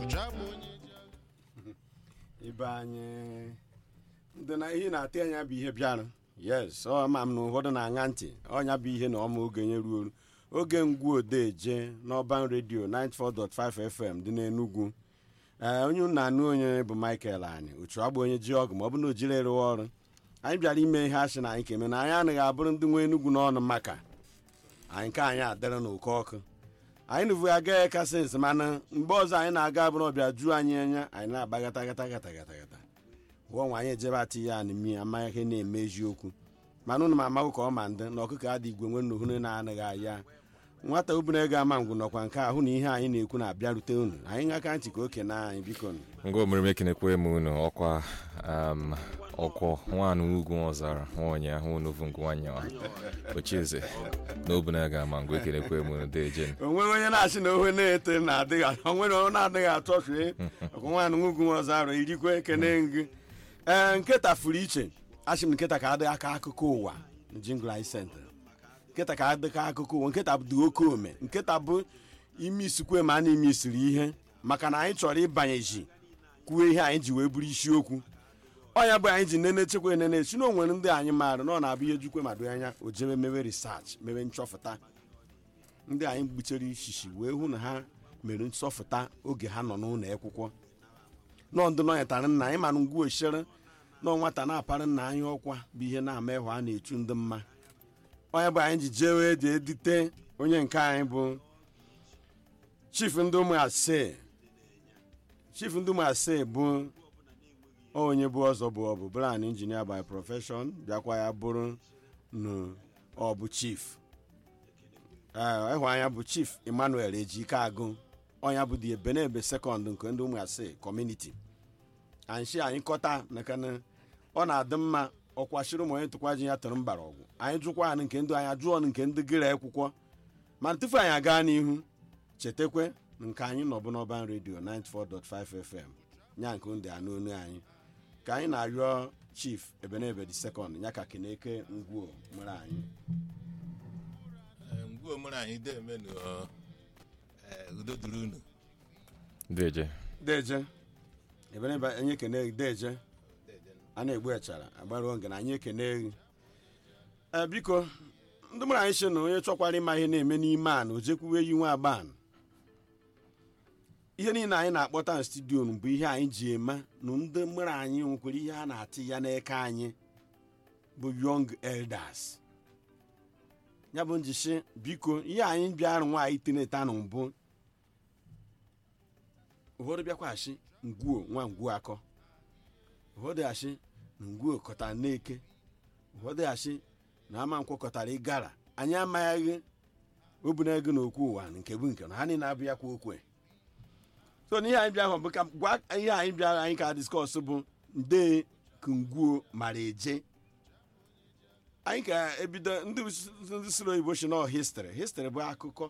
ibe anyị ndị na ihe na-atị anya bụ ihe bịara yes ọ ma m na ụfọdụ na-aṅa ntị ọnya bụ ihe na ọma ogenye ruo oru oge ngwu odeje n'ọban redio 94.5 fm dị n'enugwu ee onye unu na-anụ onye bụ michael anyị ochu agba onye ji ọgụ ma ọ bụ na o jiri rụwa ọrụ anyị bịara ime ihe asị na anyị ka eme na anyị anaghị abụrụ ndị nwe enugwu n'ọnụ maka anyị nke anyị adịrị n'oke ọkụ anyị nụvu agaghị kasịnsị mana mgbe ọzọ anyị na-aga abụrụ ọbịa juo anyị anya anyị na-agbagata gata gata gata gata gụọ nwa anyị ejebe ati ya na mmiri amaghị ihe na-eme eziokwu mana ụnụ m amahụ ka ọ ma ndị na ọkụkọ adị igwe nwe nnuhunu na-anaghị aya nwata ubere ego ama ngwụ nọkwa nke ahụ na ihe anyị na-ekwu na-abịarute unu anyị ṅaka ntị ka oke na anyị biko nụ ngwa omume ekenekwe m unu ọkwa um, ọkwọ nwanụ ugwu ọzara nwaonye ahụ unuvu ngwanya ochieze na obuna ga ama ngwa ekenekwe m unu dejen o nweghị onye na-asị na ohe na-ete na-adịghị o nwere onye na-adịghị atọ fee ọkwa nwaanyị nwugwu ọzọ arụ irikwe ekene ngị ee nkịta furu iche asị m nkịta ka adịghị aka akụkọ ụwa jingl anyị sentra nkịta ka adịka akụkọ ụwa nkịta bụ dị oke ome nkịta bụ ime isikwe ma a na-ime isiri ihe maka na anyị chọrọ ịbanyeji kwuo ihe anyị ji wee bụrụ isiokwu ọnya bụ anyị ji nene chekwa enene si na o nwere ndị anyị maara na ọ na-abụ ihe jukwe ma do anya o jebe mewe risach mewe nchọfụta ndị anyị gbuchere ishishi wee hụ na ha mere nchọfụta oge ha nọ n'ụlọ akwụkwọ nọ ndụ nọnyetara nna anyị mana ngwa ochere nọ nwata na-apara nna anyị ọkwa bụ ihe na-ama ịhụ a na-echu ndị mma onye bụ anyị ji jee wee ji edite onye nke anyị bụ chief ndị ụmụ asee chief ndị ụmụ asee bụ onye bụ ọzọ bụ ọ bụ bran injinia by profession bịakwa ya bụrụ na ọ bụ chief ee ịhụ anya bụ chief emmanuel ejike agụ ọnya bụ dị ebenebe sekọnd nke ndị ụmụ asee kọmuniti anyị anyị kọta maka na ọ na-adị mma ọkwashiri ụmụ onye tụkwaji ya tụrụ mbara ọgwụ anyị jụkwa anyị nke ndị anyị jụọ nke ndị gịrị akwụkwọ mana tupu anyị aga n'ihu chetakwe na nke anyị nọbụ n'ọban redio 94.5 fm nya nke ndị anụ onu anyị ka anyị na-arịọ chief ebenebe dị sekọnd ya ka keneke ngwuo nwere anyị ngwa omere anyị deme udo duru unu deje deje ebenebe anyị ekene deje a na-egbu echara agbaruo ngana anyị ekene gị ee biko ndị mụrụ anyị sị na onye chọkwara ịma ihe na-eme n'ime a na o jekwuwe yi nwa agban ihe niile anyị na-akpọta na studio bụ ihe anyị ji eme na ndị mụrụ anyị nwekwara ihe a na-atị ya n'eke anyị bụ young elders ya bụ njishi biko ihe anyị bịara nwaanyị tineta na mbụ ụfọdụ bịakwashi ngwuo nwa ngwuo akọ ụfọdụ asị na ngwuo kọtara n'eke ụfọdụ asị na ama nkwọ kọtara ịgara anyị amaghị obuna ego na okwu ụwa nke bụ nke na ha niile abụ ya kwa okwe so na ihe anyị bịa hụ bụ ka gwa ihe anyị bịara anyị ka diskọs bụ nde kungwuo mara eje anyị ka ebido ndị ndị siri oyibo shi nọ histri histri bụ akụkọ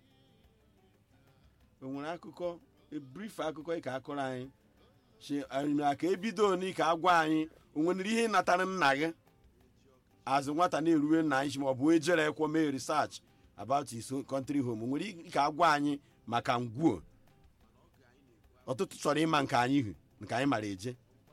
o nwere akụkọ brief akụkọ ị ka akọrọ anyị si anyị aka ebido oni ka agwa anyị o nwere ihe natara nna gị azụ nwata na-eruwe nna anyị ma ọ bụ ejere ekwo mee research about his country home o nwere ike agwa anyị maka ngwuo ọtụtụ chọrọ ịma nke anyị hụ nke anyị mara eje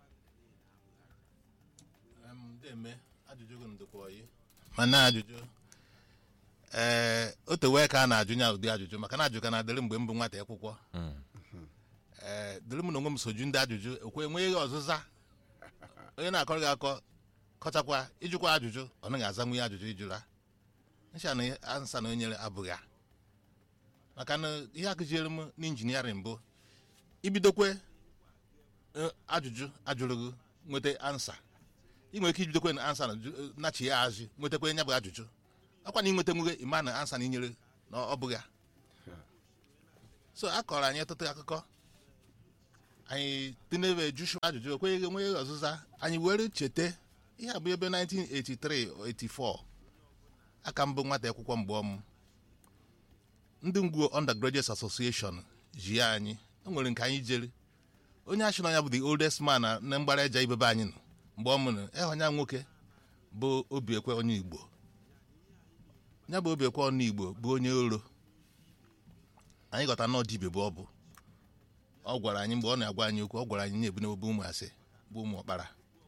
deme ajụjụ gị ndụkwa oyi mana ajụjụ ee o tewe ka a na-ajụ ya ụdị ajụjụ maka na ajụ ka na-adịrị mgbe m bụ nwata akwụkwọ ee dịrị m na onwe m soju ndị ajụjụ ekwe enweghị ọzịza onye na-akọrọ gị akọ kọchakwa ịjụkwa ajụjụ ọ naghị aza nwe ajụjụ ịjụra ncha na ansa na onyere abụghị ya maka na ihe akụziere m n'injiniarịn bụ ibidokwe ajụjụ ajụrụ gị nweta ansa ị nwere ike ibidokwe na ansa nachi ya azụ nwetakwa ya bụ ajụjụ ọkwa na ịnweta nwere ịma na ansa na inyere na ọ bụghị ya so a kọrọ anyị ọtụtụ akụkọ anyị tinebe jụshụ ajụjụ ekweghị enweghị ọzịza anyị were cheta ihe a bụ ebe 1983 84 aka mbụ nwata akwụkwọ mgbe ọmụ ndị ngwuo undergraduates association ji ya anyị o nwere nke anyị jere onye achị na ya bụ the oldest man na na mgbara eja ibebe anyị nọ mgbe ọ mụrụ ịhụnya nwoke bụ obiekwe onye igbo ya bụ obiekwe onye igbo bụ onye oro anyị ghọta na ọdịbe bụ ọ bụ ọ gwara anyị mgbe ọ na-agwa anyị okwu ọ gwara anyị na-ebu n'ebe ụmụ asị bụ ụmụ ọkpara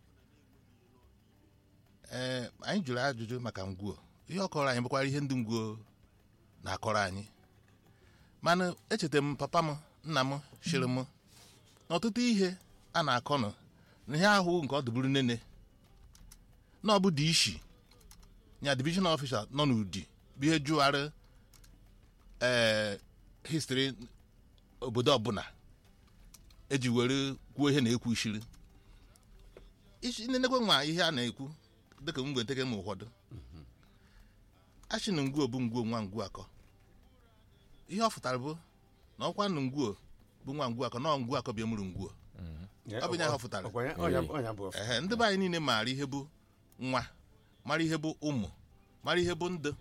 ee anyị jụrụ ajụjụ maka ngwuo ihe ọ kọrọ anyị bụkwara ihe ndị ngwuo na-akọrọ anyị mana echeta m papa m nna m shiri m n'ọtụtụ ihe a na-akọ nọ na ihe ahụ nke ọ dịburu nene na ọ bụ dị ishi nya division officer nọ n'ụdị bụ ihe jụgharị ee histri obodo ọbụla eji were kwuo ihe na-ekwu ishiri isi nenekwe nwa ihe a na-ekwu dịka mgbe nteke ma ụfọdụ achị na ngwuo bụ ngwuo nwa ngwuo akọ ihe ọ fụtara bụ na ọkwa na ngwuo bụ nwa ngwuo akọ na ngwuo akọ bịa mụrụ ngwuo Ọ bụ ya ha fụtara. Ọkwa ya- ọnya- ọnya bụ ọfụ. ehe ndị be anyị niile maara ihe bụ nwa mara ihe bụ ụmụ mara ihe bụ ndụ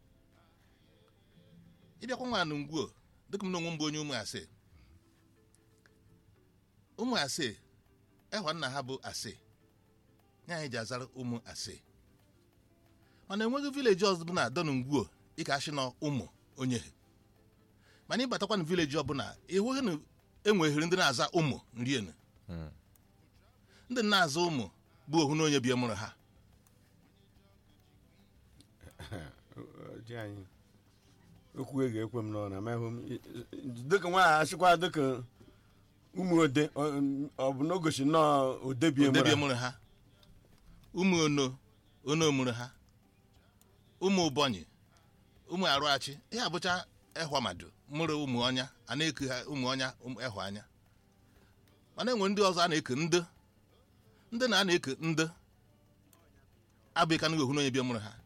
ịbịakwa nwa na ngwuo dịka m na onwe m bụ onye ụmụ asị ụmụ asị ehwa nna ha bụ asị ya anyị ji azara ụmụ asị mana enweghị vileji ọzọ bụ na adọ na ngwuo ịka ashị na ụmụ onye mana ịbatakwa na vileji ọbụla ịhụghị na enweghịrị ndị na-aza ụmụ nrienu ndị na-aza ụmụ bụ ohu na onye bie mụrụ ha Ji anyị okwu e ga-ekwe m n'ọna mahụ m dịka nwaanyị achịkwa dịka ụmụ ode ọ- ọ bụ na o gosi nnọọ odebie ode bie mụrụ mụrụ ha ụmụ ono ono mụrụ ha ụmụ ụbọnyị ụmụ arụachi ihe abụcha ehwa mmadụ mụrụ ụmụ ọnya a na-eku ha ụmụ ọnya ụmụ ehwa anya mana enwe ndị ọzọ a na-eke ndị ndị na a na-eke ndị abụghị ka ohu na onye bie mụrụ ha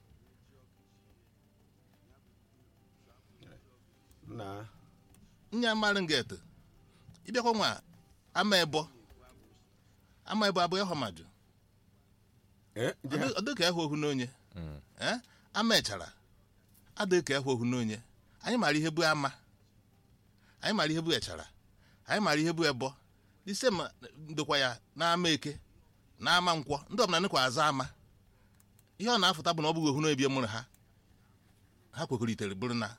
na nya mmadụ nget ịbịakwa nwa ama ebo ama ebo abụghị ehwa mmadụ Eh, ji ha- ọ dị ka ehwa ohu n'onye Eh? ama echara adịghị ka ehwa ohu n'onye anyị mara ihe bụ ama anyị mara ihe bụ echara anyị mara ihe bụ ebo ise ma ndokwa ya n'ama eke na ama nkwọ ndị ọbụla nịkwa aza ama ihe ọ na-afụta bụ na ọ bụghị ohu n'onye bie mụrụ ha ha kwekọritere bụrụ na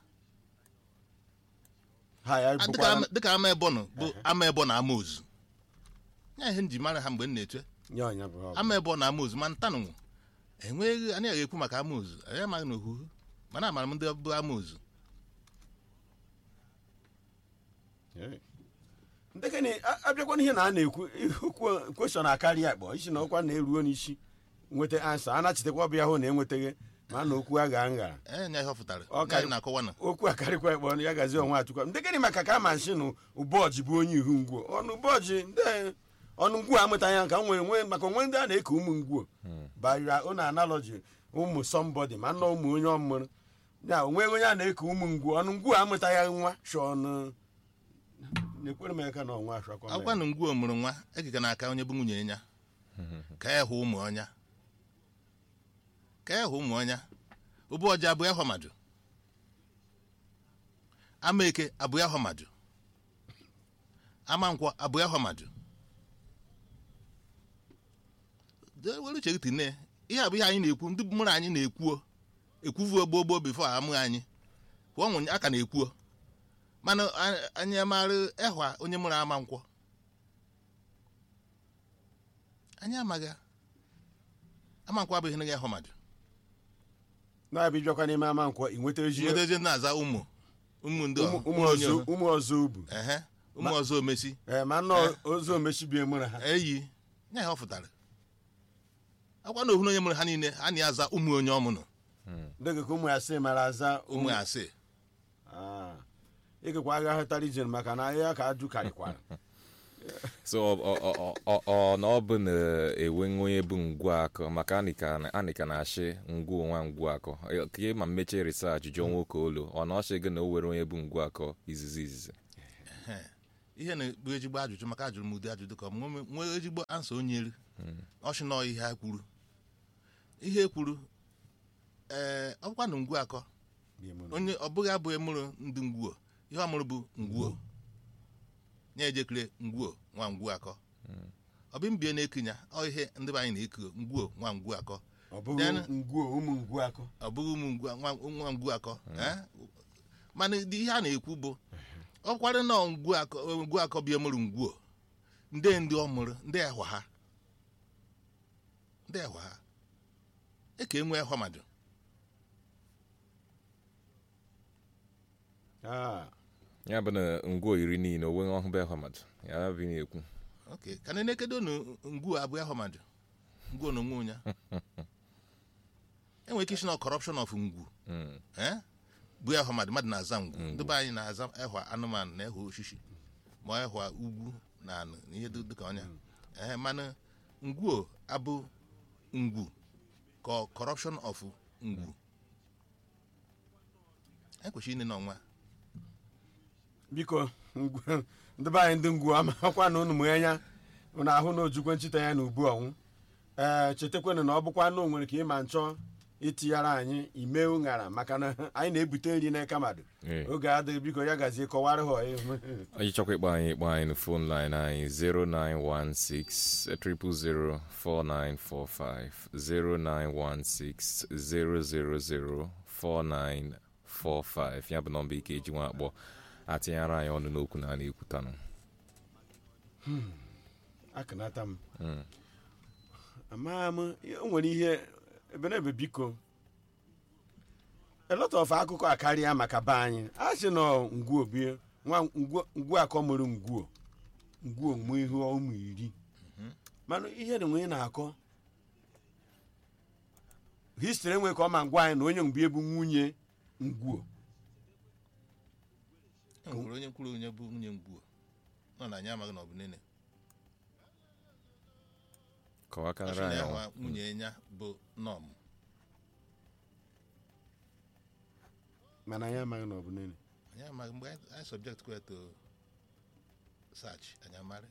ha ya Ah, dịka bụkwara ama- dịka ama ebo nọ bụ ama ebo na ama ozu ya ihe m ji mara ha mgbe m na-eche nye ọnya bụ ha ọ bụ. ama ebe ọ na-ama ozu ma ntanụ enweghị anyị agaghị ekwu maka ama ozu anyị amaghị na ohuhu mana amara m ndị bụ ama ozu ndekene a- abịakwa n'ihe na a na-ekwu okwu kweshọn akarị akpọ isi na ọkwa na-eruo n'isi nweta ansa a nachitekwa ọbịa hụ na enwetaghị ma na okwu a ga ngara enya ihe ọ fụtara Ọ ndị ka- anyị na-akọwa na okwu akarịkwa ekpọ ya gazi ọnwa atụkwa ndekene maka ka ama nshi na ụbọjị bụ onye ihu ngwuo ọnụ ụbọjị ndị ọnụ ngwuo amụtaghị ya ka m nwere nwe maka onwe ndị a na-eke ụmụ ngwuo bara ụnụ analogy ụmụ sọmbọdị ma nna ụmụ onye ọmụrụ ya onwe onye a na-eke ụmụ ngwuo ọnụ ngwuo amụtaghị nwa shọnụ na-ekwere m aka na ọnwa ashakwa m akwụkwa na ngwuo mụrụ nwa ekeke n'aka onye bụ nwunye ya ka ya hụ ụmụ ọnya ka ya hụ ụmụ ọnya ụbụ ọja abụ ya mmadụ ama eke abụ ya mmadụ ama nkwọ abụ ya mmadụ Dee, were uche gị tinye ihe abụ ihe anyị na-ekwu ndị mụrụ anyị na-ekwuo ekwuvuo gboo gboo bifo amụghị anyị kwa ọnwụ aka na-ekwuo mana a- anyị amarụ ehwa onye mụrụ ama nkwọ anyị amaghị ya. ama nkwọ abụghị ihe ehwa mmadụ na-abịa ịbịakwa n'ime ama nkwọ ị nweta ezi nwetezie na-aza ụmụ ụmụ ndị ụmụ ọhụ- ụmụ onye ọzọ ọhụ. ụmụ ọzọ ubu ehe ụmụ ọzọ omesi ee ma nọ ozu omechibie mụrụ ha eyi nya ha ọ fụtara akwa na ohu na onye mụrụ ha niile a na-aza ụmụ onye ọmụnụ dịka ka ụmụ ya sị mara aza ụmụ asị Ah. ịgakwa agha hụtara ije maka na ahịa ka ajụ karịkwara so ọ- ọ- ọ- ọ- ọ na ọ bụ na enwe onye bụ ngwu akọ maka anịka anịka na-achị ngwu nwa ngwu akọ ka ị ma mmeche risach jụọ nwoke olu ọ na ọchị gị na o were onye bụ ngwu akọ izizi izizi ihe na-ekpu ezigbo ajụjụ maka ajụrụ m ụdị ajụjụ ka m nwee- nwee ezigbo ansa onye elu ọchị nọ ihe ha kwuru ihe e kwuru ee ọkwa na ngwu akọ Bie mụrụ. onye ọ bụghị abụghị mụrụ ndị ngwuo ihe ọ mụrụ bụ ngwuo nye ejekere ngwuo nwa ngwu akọ ọ bụ mbie na-ekinya ọ ihe ndị be anyị na-eku ngwuo nwa ngwu akọ ọ bụghị Then- ngwuo ụmụ ngwu akọ ọ bụghị ụmụ ngwu- nwa nwa ngwu akọ eh? mana dị ihe a na-ekwu bụ ọ kwara na ngwu akọ ngwu akọ bịa mụrụ ngwuo ndị ndị ọ mụrụ ndị ehwa ha ndị ehwa ha eke enwe ehwa mmadụ Ah, ya bụ na ngwo iri niile o nweghị ọhụbe ahụ mmadụ ya bụ na-ekwu ok ka na enekedo na ngwu abụ ehwa mmadụ ngwu na onwe onye enwere ike isi na corruption of ngwu Mm. eh? bụ ehwa mmadụ mmadụ na-aza ngwu ndị be anyị na-aza ehwa anụmanụ na ehwa osisi ma ehwa ugwu na anụ na ihe dị dịka ọnya ee mana ngwuo abụ ngwu ka ọ corruption of ngwu ekwesịrị ine n'ọnwa biko ngwu- ndị be anyị ndị ngwu amakwa na unu mụ anya unu ahụ na ojukwe nchita ya na ubu ọnwụ ee chetakwanụ na ọ bụkwa na o nwere ka ịma nchọ itinyara anyị ime ụṅara maka na anyị na-ebute nri n'aka mmadụ Ee. oge adịghị biko ya gazie kọwara ha ọyị. anyị chọkwa ịkpọ anyị ịkpọ anyị na fon line anyị 0916 0004945 0916 0004945 ya bụ nọmba ike eji nwa akpọ atinyere anyị ọnụ n'okwu na a na-ekwutanụ akụnata m Mm. amaa m o nwere ihe ebe na ebe biko a lot of akụkọ akarịa maka be anyị a sị na ngwuo bie nwa ngwuo ngwuo akọ mụrụ ngwuo ngwuo mụ ihe ụmụ iri mana ihe na onye na-akọ histri enwe ka ọ ma ngwa anyị na onye mgbe bụ nwunye ngwuo e nwere onye kwuru onye bụ nwunye ngwuo nọ na anyị amaghị na ọ bụ nene Ọ sị kọwakarịrị na anyị ya ọnwa. nwa nwunye ya bụ nọm mana anyị amaghị na ọ bụ nene anyị amaghị mgbe anyị anyị subject kwa to search anyị amarị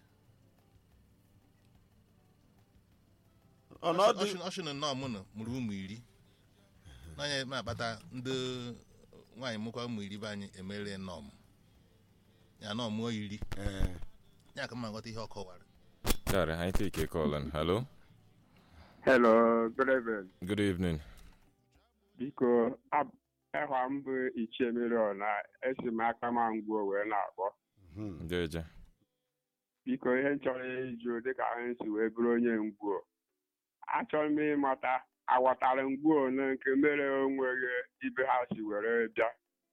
ọnọdụ ọshịn nọm nọ mụrụ ụmụ iri n'anya na-akpata ndị nwaanyị mụkwa ụmụ iri be anyị emere nọm ya nọm mụọ iri ee ya ka mma nghọta ihe ọ kọwara Sorry, I take a call. And hello, Hello, good evening. good evening. Biko, ab- ehwa m bụ Ichie Mirion na esi m aka ma ngwuo wee na-akpọ. mhm. Ndeje. Biko, ihe m chọrọ ịjụ dịka anyị si wee bụrụ onye ngwuo. Achọrọ m ịmata aghọtara ngwuo na nke mere onweghị ibe ha si were bịa.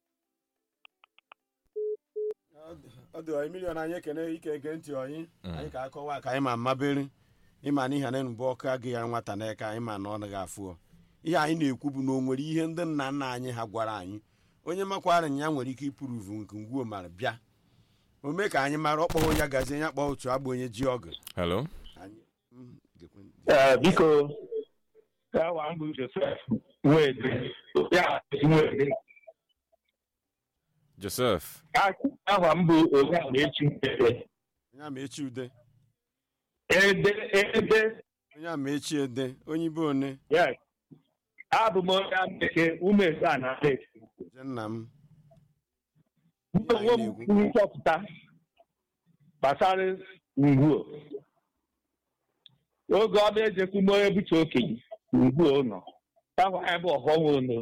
ọ dị ọyị milion anyị ekene ike ege ntị ọyị Mm. anyị ka akọwa ka anyị ma mmabere ịma na ihe na mbụ ọkụ agị ya nwata n'aka anyị ma na ọ naghị afụ ọ. ihe anyị na-ekwu bụ na o nwere ihe ndị nna nna anyị ha gwara anyị onye makwara ya nwere ike ịpụrụvu nke ngwuo mara bịa o mee ka anyị mara ọkpọghọ ya gazie ya kpọọ otu agba onye ji ọgụ Hello. anyị mm, gekwe- Eh, biko gawa mbụ josef nwede ya nwede Joseph. aha mbụ onye a na-echi ede onye ama echi ude ede ede onye ama echi ede onye ibe one yes abụ m onye ameke umefe a na steeti je nna m onwe m kwuru nchọpụta gbasara ngwuo oge ọ na-ejekwu m onye bụcha okenye ngwuo nọ ahụ anyị bụ ọghọm ono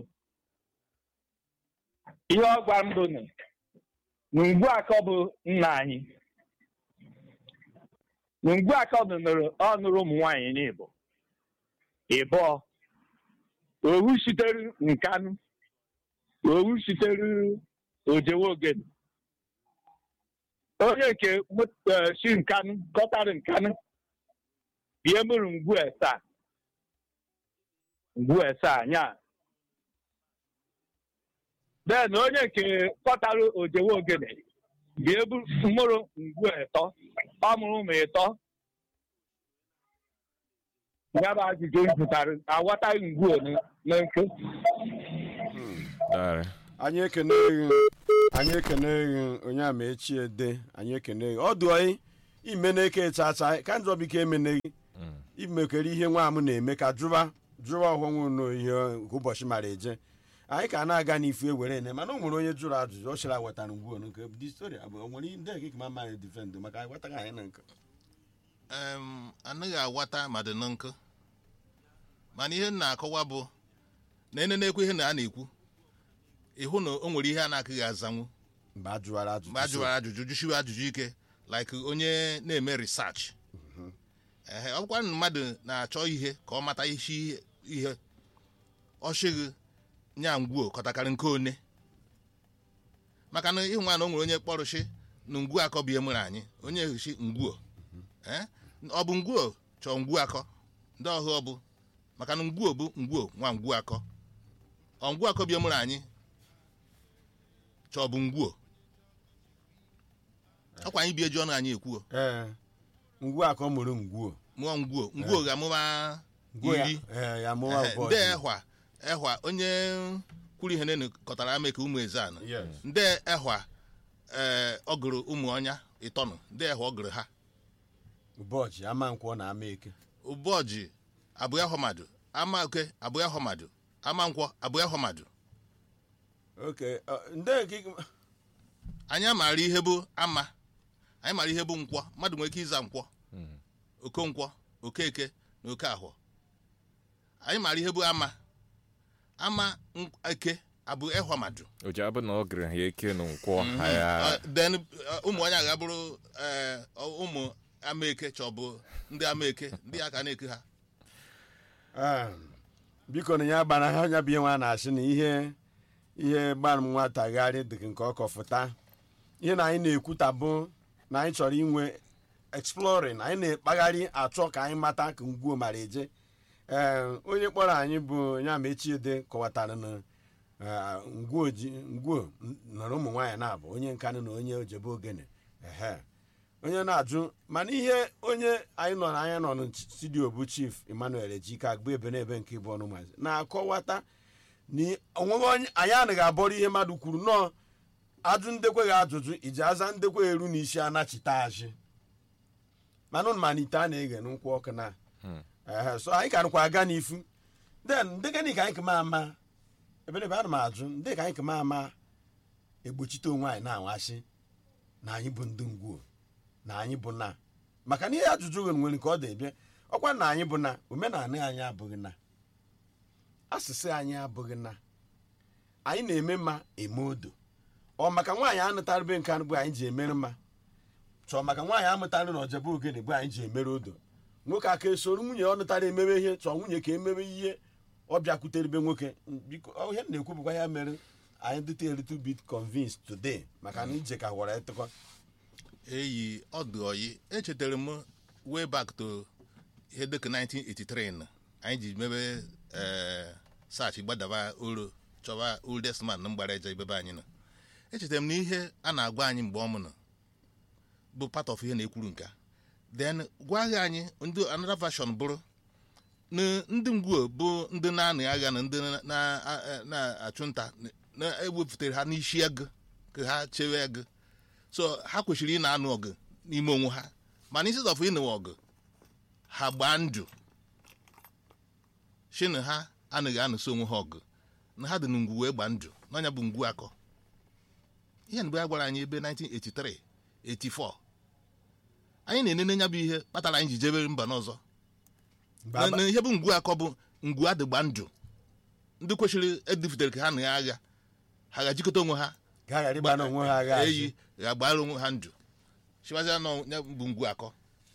ihe ọ gwara m bụ na na ngwu akọ bụ nna anyị na ngwu akọ nụrụ ọ nụrụ ụmụ nwaanyị n'Igbo ịbụọ owu sitere nkanụ owu sitere ojewe ogene onye nke mụ- eh, si nkanụ kọtara nkanụ bie mụrụ ngwu esaa ngwu esaa nya bee na onye nke kọtara ojewe ogene bie bu- mụrụ ngwu etọ ọ mụrụ ụmụ ịtọ ya bụ ajụjụ m jụtara aghọtaghị ngwu ole na nke Sorry. anyị ekene gị anyị ekene gị onye ama echi ede anyị ekene gị ọ dị ọyị ime na-eke chacha ka njọ biko emene gị Mm. imekere ihe nwa m na-eme ka jụba jụba ọhụrụ n'ihe nke ụbọchị mara eje anyị ka na-aga n'ifu ewere ene mana o nwere onye jụrụ ajụjụ ọ chịrị wetara ngwu nke dị stori abụ o nwere ndị ekike ma amaghị difend maka anyị gwataghị anyị na nke Em, anaghị aghọta ma dị na nkụ mana ihe m na-akọwa bụ na ene na-ekwu ihe na a na-ekwu ịhụ na o nwere ihe a na-akụghị azanwu mgbe a jụwara ajụjụ mgbe a jụwara ajụjụ jụsiwe ajụjụ ike like onye na-eme research ehe ọ bụkwa na mmadụ na-achọ ihe ka ọ mata isi ihe ọchịghị nya ngwuo kọtakarị nke one maka na ịhụ nwa na o nwere onye kpọrụshi na ngwuo akọ bụ ihe mere anyị onye ehichi ngwuo Eh? ọ bụ ngwuo chọọ ngwuo akọ ndị ọhụ ọ bụ maka na ngwuo bụ ngwuo nwa ngwuo akọ ọ ngwuo akọ bụ ihe mere anyị chọọ bụ ngwuo ọkwa anyị bi eji ọnụ anyị ekwuo ee ngwu a ka ọ mụrụ ngwuo mụọ ngwuo ngwuo ga-amụba ngwuo ya iri ee, ya mụwa Ehe, bọọdụ. ndị ehwa ehwa onye kwuru ihe nene kọtara ama ka ụmụ eze anọ Yes. ndị ehwa ee ọ gụrụ ụmụ ọnya ịtọnụ ndị ehwa ọ gụrụ ha ụbọchị ama nkwọ na ama eke ụbọjị abụghị ahọmadụ ama oke abụghị ahọmadụ ama nkwọ abụghị ahọmadụ oke ọ, ndị nke anyị amaara ihe bụ ama anyị mara ihe bụ nkwọ mmadụ nwere ike ịza nkwọ okonkwọ okeke na oke ahụ anyị mara ihe bụ ama ama nk- eke abụ ehwamadụ o ji abụ na ọ gịrị ha eke na nkwọ ha ya Uh, then uh, ụmụ onye agha bụrụ eh, ụmụ amaeke chọbụ ndị amaeke ndị aka na-eke ha Ah, biko na ya gbara ha nya bụ ihe nwa na-asị na ihe ihe gbara m nwatagharị dị nke ọkọfụta ihe na anyị na-ekwuta bụ na anyị chọrọ inwe exploring anyị na-ekpagharị achọ ka anyị mata ka ngwuo mara eje ee onye kpọrọ anyị bụ ya ma echiede kọwatara na ah, ngwuo ji ngwuo nọrọ ụmụ nwaanyị na-abụ onye nkanụ na onye ojebe ogene ehe onye na-ajụ mana ihe onye anyị nọ n'anya nọ na studio bụ chief emmanuel ejike agba ebe n'ebe nke bụ ọnụ maazị na-akọwata na onweghị onye anyị anaghị abọrọ ihe mmadụ kwuru nọọ ajụ ndekweghị ajụjụ iji aza ndekwe eru na isi anachite azị mana ụnụ mana ite a na-eghe n'ụkwụ ọkụ na ehe so anyị ka nụkwa aga n'ifu then ndị gịnị ka anyị kama ama eberebe ana m ajụ ndị ka anyị kama ama egbochite onwe anyị na-anwasị na anyị bụ ndị ngwuo na anyị bụ na maka na ihe ajụjụ nwere nwere nke ọ dị bịa ọkwa na anyị bụ na omenala anyị abụghị na asụsụ anyị abụghị na anyị na-eme mma eme odo ọ maka nwaanyị anụtarịbe nke anụ bụ anyị ji emere mma chọọ maka nwaanyị amụtarị na ọjebe ogene bụ anyị ji emere odo nwoke aka esoro nwunye ọ nụtara emebe ihe chọọ nwunye ka emebe ihe ọ bịakwuteribe nwoke biko ọ ihe m na-ekwu bụkwa ya mere anyị dịta a little bit convinced today maka na ije ka gwara ịtụkọ eyi ọdụ oyi echetara m way back to ihe dịka 1983 na anyị ji mebe ee sach gbadaba oro chọba oldest man na mgbara eje ibebe anyị nọ echetara m na ihe a na-agwa anyị mgbe ọ mụ nọ bụ part of ihe na-ekwuru nka then gwaghị anyị ndị another version bụrụ na ndị ngwuo bụ ndị na-anị agha na ndị na- na- na-achụ nta na-ewepụtara ha n'isi ego ka ha chewe ego so ha kwesịrị ị na-anụ ọgụ n'ime onwe ha mana instead of ịnụ ọgụ ha gbaa ndụ shi na ha anaghị anụso onwe ha ọgụ na ha dị na ngwu wee gbaa ndụ n'ọnya bụ ngwu akọ ihe mgbe a gwara anyị ebe 1983 84 anyị na-enene nya bụ ihe kpatara anyị ji jebe mba n'ọzọ na na ihe bụ ngwu akọ bụ ngwu adịgba ndụ ndị kwesịrị edifutere ka ha na ya agha ha ga-ajikọta onwe ha ga ghara ịgba na onwe ha agha azụ. eyi ga-agbara onwe ha ndụ chiwazia nọ ya bụ ngwu akọ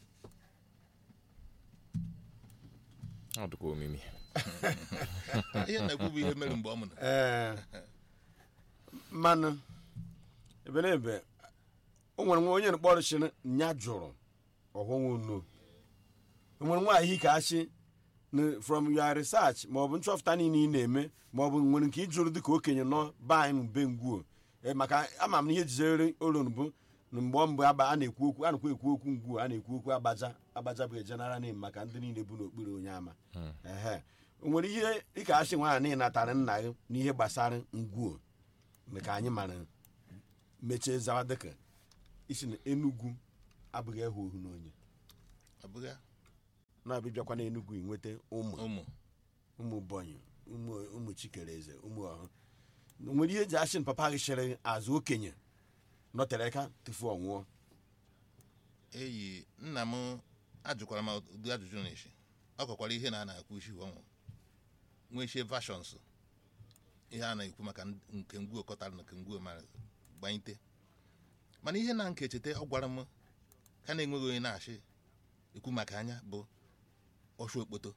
ọ dịkwa omimi ihe na-ekwu bụ ihe mere mgbe ọ mụrụ ee mmanụ ebe na ebe o nwere nwa onye mkpọrọ chịrị nya jụrụ ọhụnwụ no o nwere nwaanyị ka asị na from your research ma ọ bụ nchọpụta niile ị na-eme ma ọ bụ nwere nke ịjụrụ dị ka okenye nọ be anyị mbe ngwuo Ee, maka ama m na ihe jizere olu bụ na mgbe mgbe aba a na-ekwu okwu a na-ekwu ekwu okwu ngwuo a na-ekwu okwu agbaja agbaja bụ general name maka ndị niile bụ n'okpuru onye ama ehe o nwere ihe dịka asị nwaanyị natara nna gị n'ihe gbasara ngwuo ka anyị mara mechie zawa dịka isi na enugwu abụghị ehu ohu n'onye abụghị na-abịbịakwa na enugwu inweta ụmụ ụmụ ụmụ bọnyị ụmụ ụmụ chikereze ụmụ ọhụ nwere ihe eji asị na papa gị chịrị azụ okenye nọtere aka tufu ọ nwụọ eyi nna m ajụkwara m ụdị ajụjụ na-eshi ọ kọkwara ihe na a na-akwu isi ọnwụ nwee isie versions ihe a na-ekwu maka nke ngwuo kọtara na nke ngwuo mara gbanyite mana ihe na nke cheta ọ gwara m ka na-enweghị onye na-achị ekwu maka anya bụ ọchụ okpoto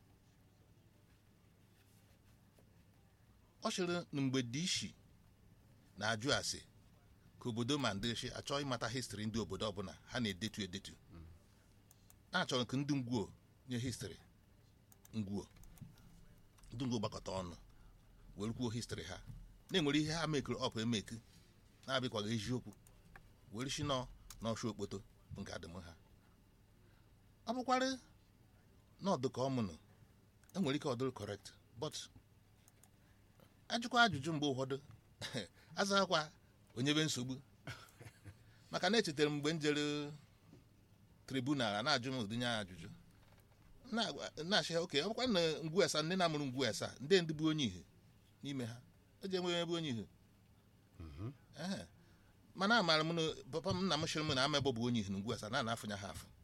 ọ chịrị na mgbe dị ishi na-ajụ ase ka obodo ma ndị chi achọ ịmata histri ndị obodo ọbụla ha na-edetu edetu na-achọrọ ka ndị ngwuo nye histri ngwuo ndị ngwuo gbakọta ọnụ were kwuo histri ha na-enwere ihe ha mekiri ọpụ emeki na-abịakwaghị eziokwu were si nọ n'ọchụ okpoto bụ nke adịm ha ọ bụkwarị n'ọdụ ka ọmụnụ enwere ike ọdụrụ correct but ajụkwa ajụjụ mgbe ụfọdụ azaghakwa onye be nsogbu maka na echetara m mgbe m jere tribunal a na-ajụ m ụdịnye ajụjụ na-agwa- na-achị ha oke ọ bụkwa na ngwu esa ndị na-amụrụ ngwu esa ndị ndị bụ onye ihe n'ime ha eji enwe ebe onye ihe Ehe. mana amaara m na papa m nna m chịrị m na amebọ bụ onye ihe na ngwu esa na na-afụnya ha afụ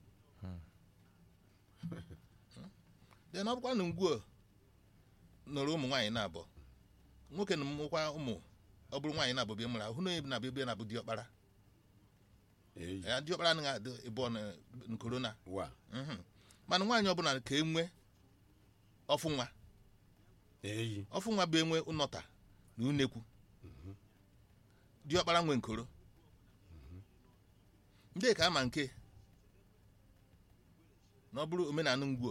den ọ bụkwa na ngwuo nọrọ ụmụ nwaanyị na-abọ nwoke na mmụkwa ụmụ ọ bụrụ nwaanyị na-abụ bịa mụrụ ahụ na onye na-abịa bịa na-abụ diọkpara eyi ya diọkpara anaghị adị ịbụọ na nkorona wa Mhm. mana nwaanyị ọbụla ka enwe ọfụ nwa eyi ọfụ nwa bụ enwe ụnọta na unekwu diọkpara nwe nkoro ndị ka ama nke na ọ bụrụ omenala ngwuo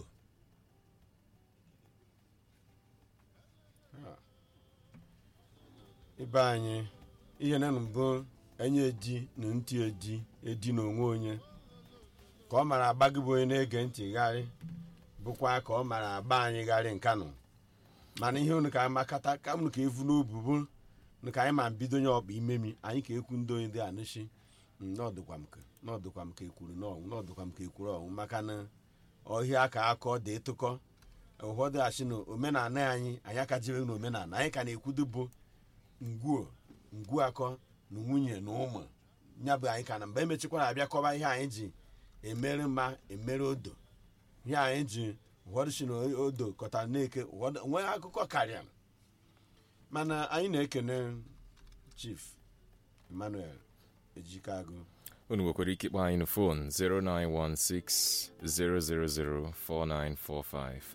ibe anyị ihe na mbụ enye edi na ntị edi edi na onwe onye ka ọ mara agba gị bụ onye na-ege ntị gharị bụkwa ka ọ mara agba anyị gharị nkanụ mana ihe unu ka makata ka unu ka evu n'obu bụ na ka anyị ma bido nye ọkpa imemi anyị ka ekwu ndị onye dị anụchi n'ọdụkwa m ka n'ọdụkwa m ka ekwuru n'ọnwụ n'ọdụkwa m ka ekwuru ọnwụ maka na ọhịa ka akọ dị tụkọ ụfọdụ achị na omenala anyị anyị aka jebe na omenala anyị ka na-ekwudo bụ ngwuo ngwu akọ na nwunye na ụmụ ya bụ anyị ka na mgbe emechikwara abịa kọba ihe anyị ji emere mma emere odo ihe anyị ji ụfọdụ si na odo kọtara na-eke ụfọdụ nwee akụkọ karịa mana anyị na-ekene chief emmanuel ejikagụ unu nwekwara ike ịkpọ anyị na fon 0916-000-4945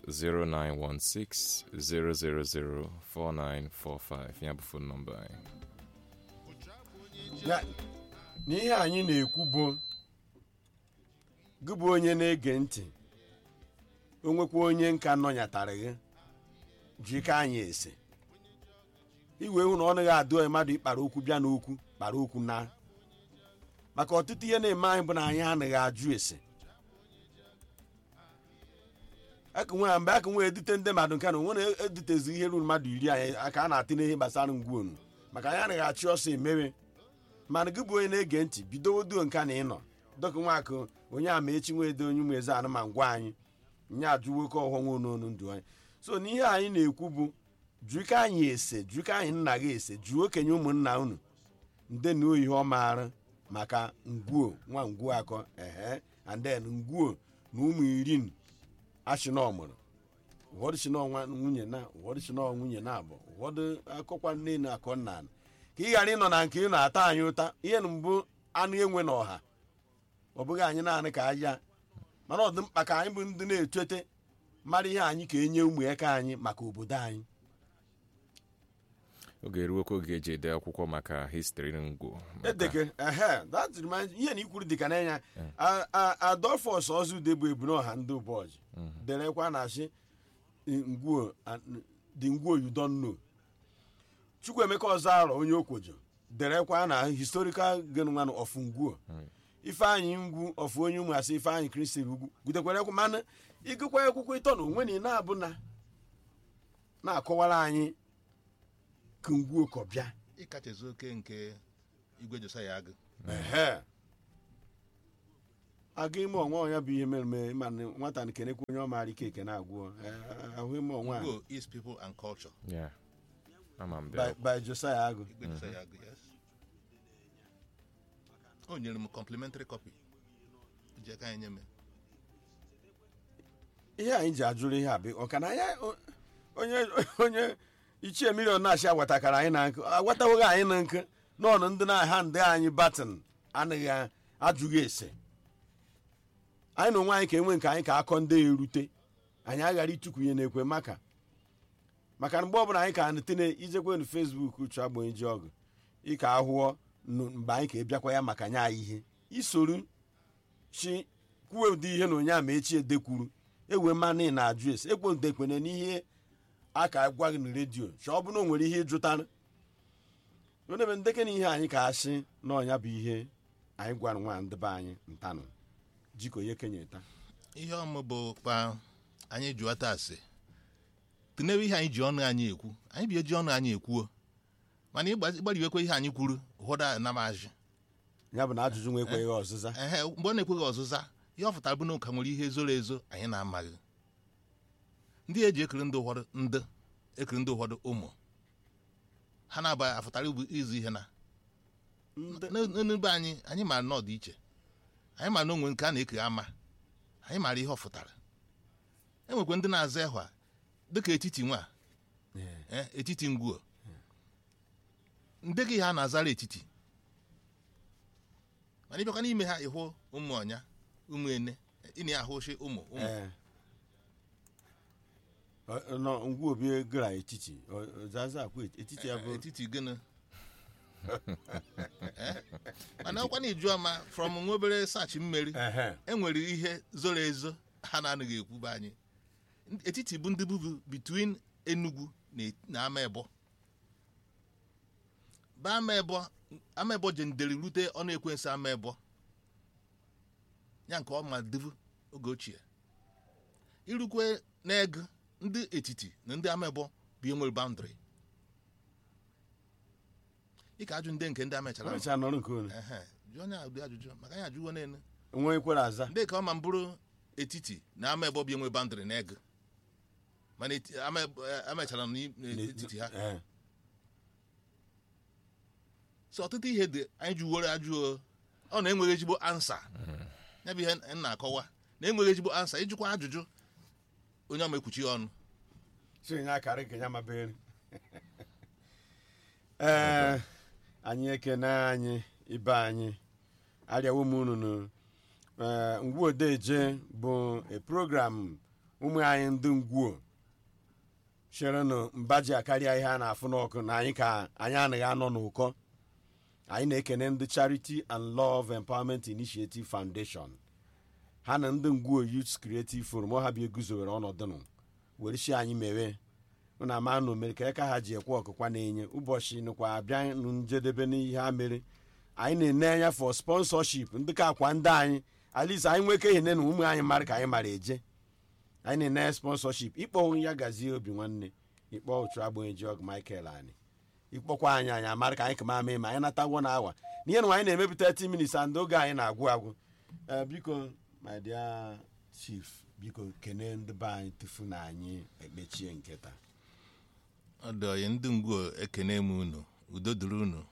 0916-000-4945 ya bụ fon nọmba anyị Ya- n'ihe anyị na-ekwu bụ gị bụ onye na-ege ntị onwekwa onye nka nọnyatara gị jika anyị ese iwe hụ na ọ naghị adụ mmadụ ịkpara okwu bịa n'okwu kpara okwu na maka ọtụtụ ihe na-eme anyị bụ na anyị anaghị ajụ ese aka nwe mgbe aka nwe edute ndị mmadụ nke na onwe na-edutezi ihe ruru mmadụ iri anyị aka a na-atị n'ihe gbasara ngwuonu maka anyị anaghị achị ọsọ emewe mana gị bụ onye na-ege ntị bido oduo nka na ịnọ dọka nwakụ onye ama echi nwedo onye ụmụ eze anụma ngwa anyị nye ajụ nwoke ọghọ nwe n'onu ndụ anyị so n'ihe anyị na-ekwu bụ jụka anyị ese jụka anyị nna gị ese jụọ okenye ụmụnna unu nde na oyihe ọ maara maka ngwuo nwa ngwuo akọ ehe and then ngwuo na ụmụ iri achịna ọmụrụ ụfọdụ si n'ọnwa nwunye na ụfọdụ si n'ọ nwunye na abụọ ụfọdụ akọkwa nne na akọ nna ka ị ghara ịnọ na nke ị na-ata anyị ụta ihe na mbụ anụ enwe na ọha ọ bụghị anyị naanị ka aja mana ọ dị mkpa ka anyị bụ ndị na-echete mara ihe anyị ka enye ụmụ aka anyị maka obodo anyị oge eruokwa oge eji ede akwụkwọ maka histri ngwo maka- edeke ehe that reminds ihe na ikwuru dịka n'anya A- a- adolphus ọzụde bụ ebunọha ndị ụbọchị derekwa na asị ngwuo and- the ngwuo you don't know chukwuemeka ọzọ onye okwojo derekwa na historical genwan of ngwuo ifeanyị ngwu of onye ụmụ asị ifeanyị kristi ugwu gudekwarekwa mana ịgụkwa akwụkwọ ịtọ na onwe na ị na-abụ na na-akọwara anyị ka ngwuo kọbịa ịkachezi oke nke igwe josaya agụ ehe aga ime ọnwa ọnya bụ ihe mere mere mana nwata na kenekwa onye ọ maara ike eke na-agwụ Eh, ahụ ime ọnwa a Igbo is people and culture Yeah. ama m by, bịa by josiah agụ igwe josaya agụ yes o nyere m complimentary copy ji aka anyị nye m ihe anyị ji ajụrụ ihe a bụ ọka na ya o- onye onye ichie milion na-achị agwatakara anyị na nkụ agwatawoghị anyị na nkụ n'ọnụ ndị na-aha ndị anyị batin anaghị ajụghị ese anyị na onwe anyị ka enwe nke anyị ka akọ ndị erute anyị aghara ịtụkwunye n'ekwe maka maka na mgbe ọbụla anyị ka nụtene ijekwe na fesbuk uchu agbanyeji ji ọgụ ịka ahụọ nụ- mgbe anyị ka ebịakwa ya maka nya ihe isoro chi kwuwe ụdị ihe na onye a ma echi edekwuru ewe mmanụ ị na-ajụ ese ekponte ekpene n'ihe a ka gwa gị na redio chọ ọ bụrụ na o nwere ihe ịjụtara onebe ndeke na ihe anyị ka asị na ọnya bụ ihe anyị gwara nwa ndị be anyị ntanụ jiko ye kenye ta ihe ọmụ bụ kpa anyị jụọ taa asị tụnebe ihe anyị ji ọnụ anyị ekwu anyị bi eji ọnụ anyị ekwuo mana ịgbariwekwa ihe anyị kwuru hụda namazị ya bụ na ajụjụ nwa ekweghị ọzịza ehe mgbe ọ na-ekweghị ọzụza ihe ọ pụtara bụ na ụka nwere ihe zoro ezo anyị na-amaghị ndị eji ekiri ndị ụfọdụ ndị ekiri ndị ụfọdụ ụmụ ha na-aba afụtara bụ izu ihe na ndị n'ebe anyị anyị mara na ọ dị iche anyị mara na onwe nke a na-ekiri ama anyị mara ihe ọ fụtara enwekwa ndị na-aza ịhwa dịka etiti nwa eh, etiti ngwuo ndị gị ha na-azara etiti mana ịbịakwa n'ime ha ịhụ ụmụ ọnya ụmụ ene ị na-ahụ oshi ụmụ ụmụ ee Ọ- ọ- nọ ngwa obi gara etiti ọ- ọ- zaza akwa etiti ya bụ etiti gịnị Eh? mana ọkwa na iju ama from nwa obere sachi mmeri ehe enwere ihe zoro ezo ha na-anaghị ekwube anyị etiti bụ ndị bubu between enugu na- na ama ebo ba ama ebo ama ebo jendere rute ọnụ ekwensu ama ebo ya nke ọma divu oge ochie irukwe n'ego ndị etiti na ndị ama ebo bụ ihe nwere boundary ị ka ajụ ndị nke ndị amechara ọmecha nọrọ nke onu ehe jụọ onye ụdị ajụjụ maka anyị ajụwo n'elu nwa ekwere aza ndị ka ọma mbụrụ etiti na ama ebe ọbịa enwe bandịrị na ego mana eti- ama ebe- eh, amechara n'i- n'etiti ha Ee. so ọtụtụ ihe dị anyị jụworo ajụọ ọ na-enweghị ezigbo ansa ya bụ ihe m na-akọwa na enweghị ezigbo ansa ịjụkwa ajụjụ onye ọma ekwuchi ọnụ si nye akara nke ya mabere ee anyị ekene anyị ibe anyị arịawo m unu ngwuo odeje bụ a program ụmụ anyị ndị ngwuo cherenụ mba ji akarịa ihe a na-afụ n'ọkụ na anyị ka anyị anaghị anọ n'ụkọ anyị na-ekene ndị charity and love empowerment initiative foundation ha na ndị ngwuo youth creative forum ọ ha bịa eguzowere ọnọdụ nụ were chi anyị mewe na ama na omere ka aka ha ji ekwe ọkụkwa na-enye ụbọchị nụkwa abịa nụ njedebe n'ihe ha mere anyị na-ene anya for sponsorship ndị ka akwa ndị anyị alis anyị nweke ihe na ụmụ anyị mara ka anyị mara eje anyị na-ene sponsorship ịkpọ ya gazie obi nwanne ịkpọ otu agbanyeji ọgụ michael anyị ịkpọkwa anyị anyị amara ka anyị ka ma mee ma anyị natagwo na awa n'ihe na anyị na-emepụta 30 minutes and oge anyị na-agwụ agwụ Eh, biko my dear chief biko kene ndị be anyị tufu na anyị ekpechie nketa ọ dị ọyị ndị ngwuo ekene m unu udo dịrị unu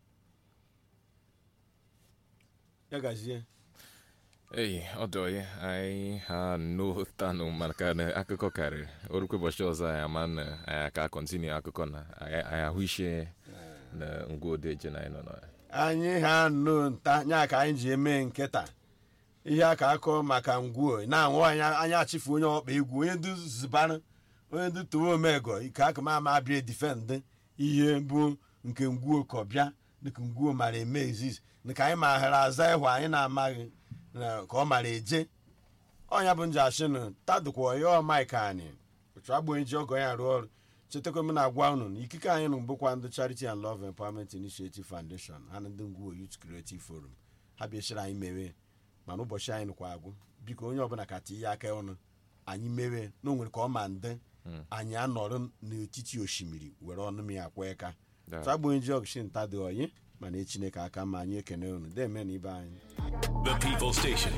ya gazie ei ọ dị oyi anyị ha n'otanụ maka na akụkọ karịrị orukwe ụbọchị ọzọ anyị ama na anyị aka kọntinu akụkọ na anyị anyị ahụ ishe na ngwa odeje na anyị nọ na anyị ha nụ nta nya ka anyị ji eme nkịta ihe aka akọ maka ngwuo na-anwụ anyị anya achịfu onye ọkpa egwu onye ndu zibara onye ndu towe omego ike aka ma ama abịa difendị ihe bụ nke ngwuo ka ọ bịa dịka ngwuo mara eme eziz dịka anyị maghara aza ịhụ anyị na-amaghị na ka ọ mara eje ọnya bụ nje ashịnụ tadụkwa ya ọmaik anyị otu agbanyeji ji ọgọ ya rụọ ọrụ chetakwa m na-agwa unu na ikike anyị nụ bụkwa ndị charity and love empowerment initiative foundation ha na ndị ngwuo youth creative forum ha bịachiri anyị mewe mana ụbọchị anyị nụkwa agwụ biko onye ọbụla ka tinye aka ọnụ anyị mewe na o nwere ka ọ ma ndị anyị anọrọ n'etiti osimiri were ọnụ m ya akwa aka Da. otu agbanyeji ọgụ shi nta dị oyi mana echineke aka ma anyị ekene unu deme na ibe anyị The People Station.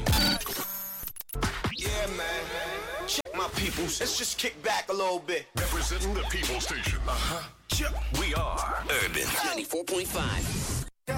Yeah, man. Check my peoples. Let's just kick back a little bit. Representing the People Station. Uh huh. We are Urban. 94.5.